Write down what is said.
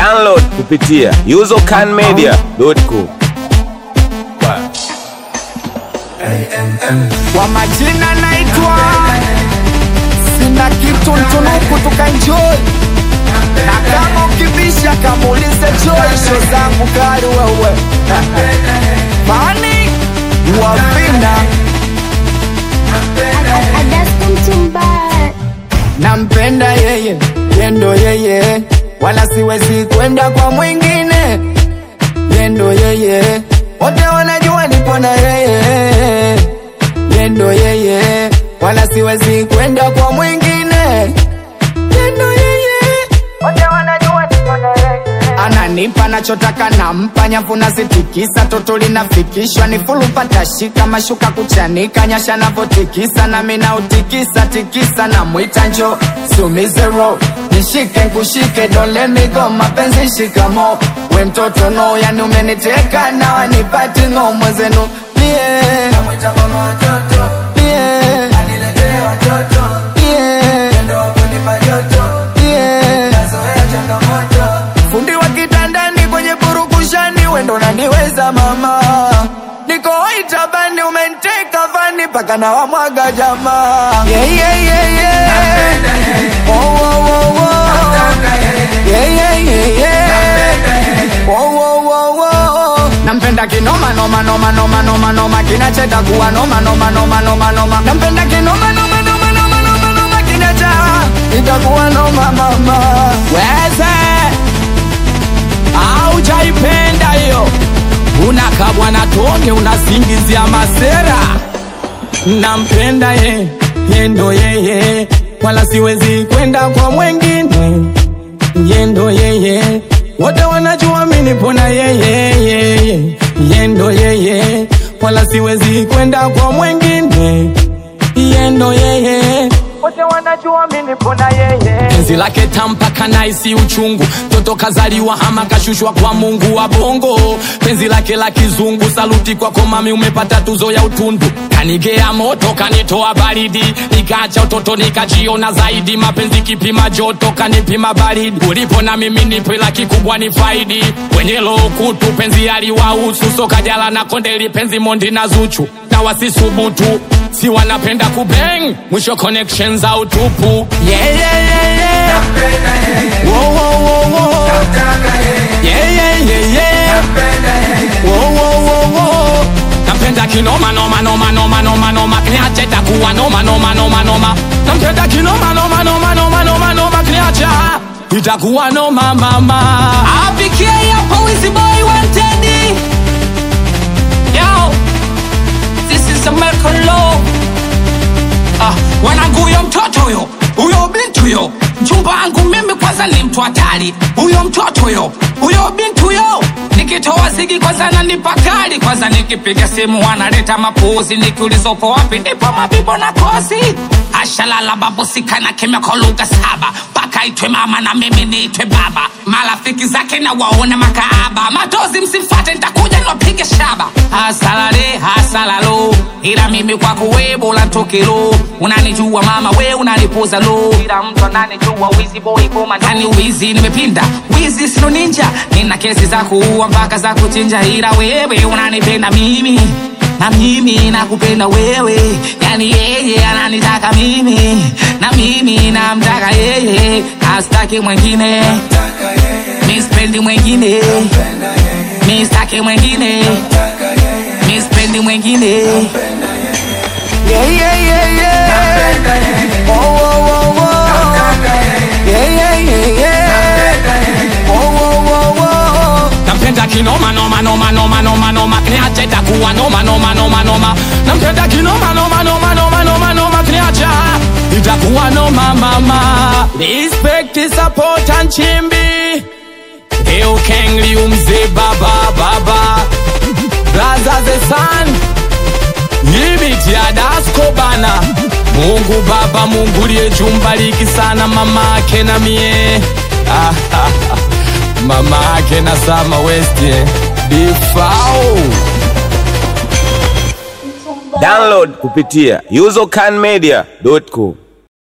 Download kupitia usercanmedia.com. Kwa majina naitwa sina kitu ntunuku tukanjoi na kama ukibisha kamuulize Joy, sho zangu kali wewe mani wavina nampenda yeye yendo yeye wala siwezi kwenda kwa mwingine yendo yeye wote wanajua nipo na yeye yendo yeye wala siwezi kwenda kwa mwingine yendo yeye wote wanajua nipo na yeye ananipa nachotaka nampa nyavu nazitikisa toto linafikishwa ni fulu patashika mashuka kuchanika nyasha navotikisa nami nautikisa tikisa na mwita njo sumizero nishike nkushike dolemigo mapenzi shikamo we mtoto no yani umeniteka na wanipati ngo mwezenu yeah. Yeah. Yeah. Yeah. fundi wa kitandani kwenye burukushani wendo naniweza mama niko itabani umenteka vani paka na wamwaga jamaa yeah, yeah, yeah, yeah. Oh, oh, oh, oh. Yeah, yeah, yeah, yeah. Oh, oh, oh, oh. nampenda kinoma noma noma noma noma noma kinacheta kuwa noma noma noma noma noma nampenda kinoma noma noma noma noma noma kinacha itakuwa noma mama weze aujaipenda hiyo unakabwa na tonge unasingizia masera nampenda ye yendo yeye wala siwezi kwenda kwa mwengine yendo yeye wote wanajua mimi nipo na yeye yeye yendo yeye wala siwezi kwenda kwa mwengine yendo yeye wote wanajua mimi nipo na yeye penzi lake tampaka naisi uchungu toto kazaliwa hama kashushwa kwa mungu wa bongo penzi lake la kizungu saluti kwako mami umepata tuzo ya utundu kanigea moto kanitoa baridi nikaacha utoto nikajiona zaidi mapenzi kipima joto kanipima baridi ulipo na mimi nipe la kikubwa ni faidi kwenye lokutu penzi aliwahusu sokajala na kondeli penzi mondi na zuchu na wasisubutu si wanapenda kubeng mwisho connection za utupu yeah, yeah, yeah, yeah. Wo, wo, wo, wo. Yeah, yeah, yeah, yeah. Wo, wo, wo, wo. nampenda kinoma noma noma noma noma noma kniache takuwa noma noma noma noma nampenda kinoma noma noma noma noma noma kniacha itakuwa noma mama apikie hapo wizi boy wanted yo this is American law Ah, wanangu huyo mtoto huyo huyo binti huyo mchumba wangu mimi kwanza ni mtu hatari huyo mtoto huyo huyo binti huyo nikitoa zigi kwanza nanipa kali kwanza nikipiga simu wanaleta mapuzi nikiulizopo wapi ndipo mabibo na kozi ashalala babusikana kimya kwa lugha saba mpaka itwe mama na mimi niitwe baba marafiki zake na waone makaaba matozi msimfate nitakuja niwapige shaba hasalale hasalalo ila mimi kwako we bora ntokelo unanijua mama we unanipoza lo ila mtu ananijua wizi boy koma ndani wizi nimepinda wizi sino ninja nina kesi za kuua mpaka za kuchinja ila wewe unanipenda mimi na mimi nakupenda wewe yani yeye ananitaka mimi na mimi namtaka yeye astaki mwengine mispendi mwengine mistaki mwengine mispendi mwengine yeah, yeah, yeah, yeah. Oh, oh, oh, oh. Yeah, yeah, yeah, yeah. Oh, oh, oh, oh. nampenda kinoma noma noma noma noma noma kniacha itakuwa noma noma noma noma nampenda kinoma noma noma noma noma noma kniacha itakuwa noma mama respect support and chimbi Leo Kengli umze baba baba Blaza the sun Yibiti ya dasko bana Mungu baba Mungu liye jumbaliki sana mama ake na mie ah, ah, ah. Mama ake na Sama West eh. Bifao Download kupitia usercanmedia.com.